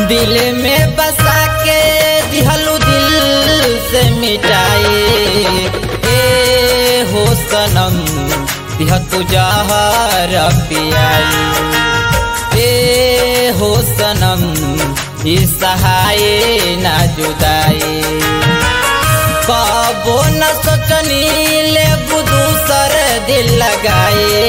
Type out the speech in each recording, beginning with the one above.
दिल में बसा के दिहलू दिल से मिटाए ए हो सनम दिह तू जहर पियाई ए हो सनम ई सहाय ना जुदाई कबो न सोचनी ले दूसर दिल लगाए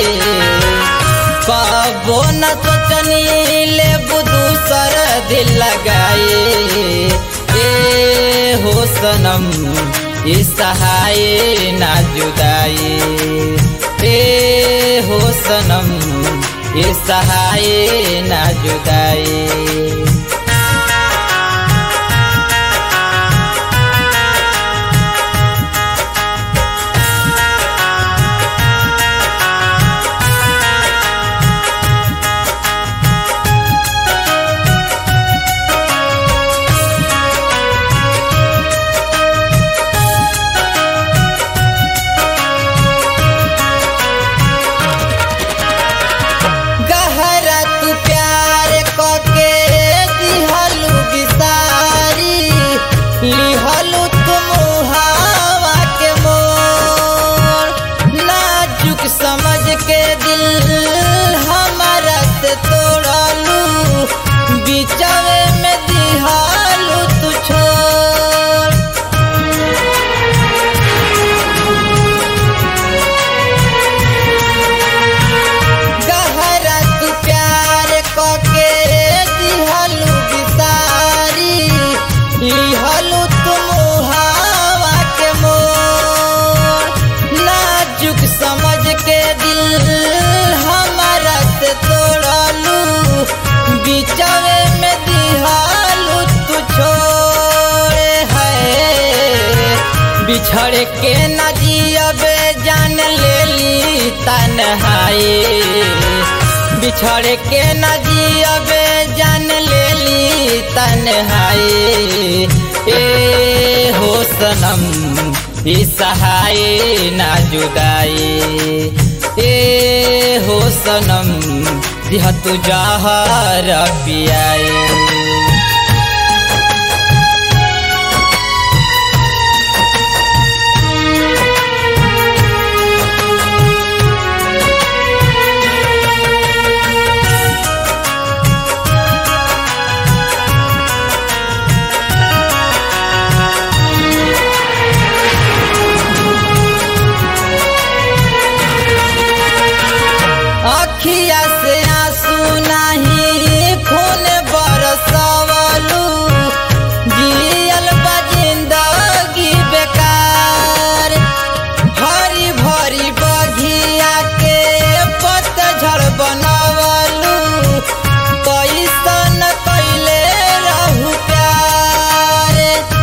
कबो न सोचनी ले दूसर दिल लगाए ए हो सनम ई सहाय ना जुदाई ए हो सनम ई सहाय ना जुदाई गहरा तू प्यार कके दिहलू बिसारी लिहलू तुम हवा के मोर नाजुक समझ के दिल हमारा से तोड़लू बिचवे में दिहलू तू छोड़ गहरा तू प्यार कके दिहलू बिसारी लिहलू तुम हवा के मोर नाजुक समझ के दिल हमारा से तोड़लू बिचवे में दिहलू तू छोड़े है बिछड़ के न जियबे जान लेली तन्हाई बिछड़ के न जियबे जान लेली तन्हाई ए हो सनम ई सहाय ना जुदाई ए हो सनम दिह तू जहर पियाई अखिया से आंसू नहीं खून बरसवलू जियल बा जिंदगी बेकार हरी भरी बघिया के पतझड़ बनवलू कैसन कैले रहू प्यार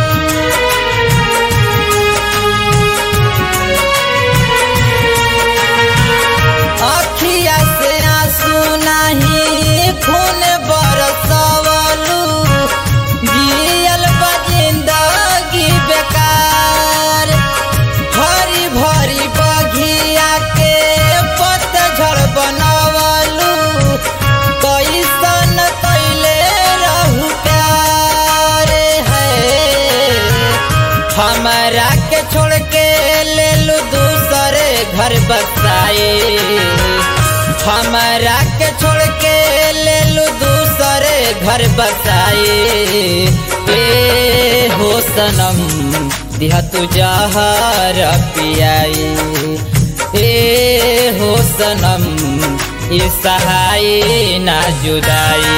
अखिया से आंसू नहीं खून बरसवलू जियल बा जिंदगी बेकार हरी भरी बघिया के पतझड़ बनवलू कैसन कैले रहू प्यार है हमारा के छोड़ के ले लू दूसरे घर बसाए हमारा के छोड़ के ले लू दूसरे घर बसाए ए हो सनम दिहा तू जहर पियाई ए हो सनम ई सहाय ना जुदाई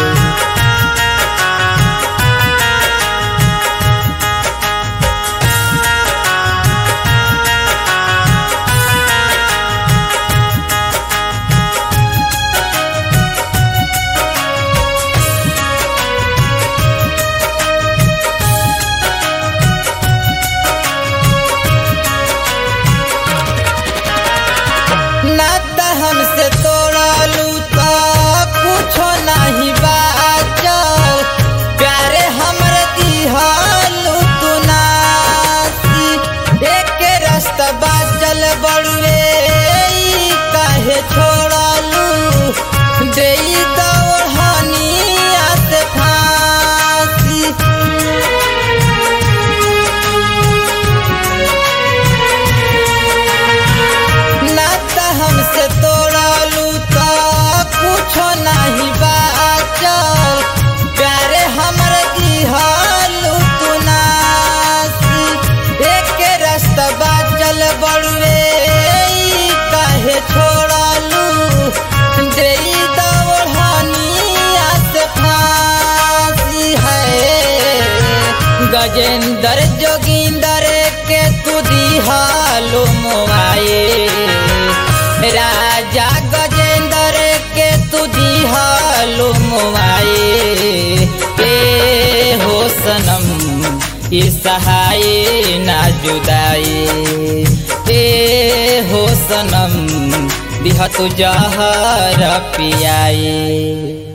नाता हमसे तोड़लू तो कुछो नहीं बाचल प्यारे हमरे दिहलू तू नासी एक रास्ता बाचल बड़ुए ई काहे छोड़लू दे दौड़निया से फांसी गजेंद्र जोगिंदर के तू दिहालो मोआए राजा गजेंद्र के तू दिहालो मोआए ए हो सनम ई सहाय ना जुदाई ए हो सनम दिह तू जहर पियाई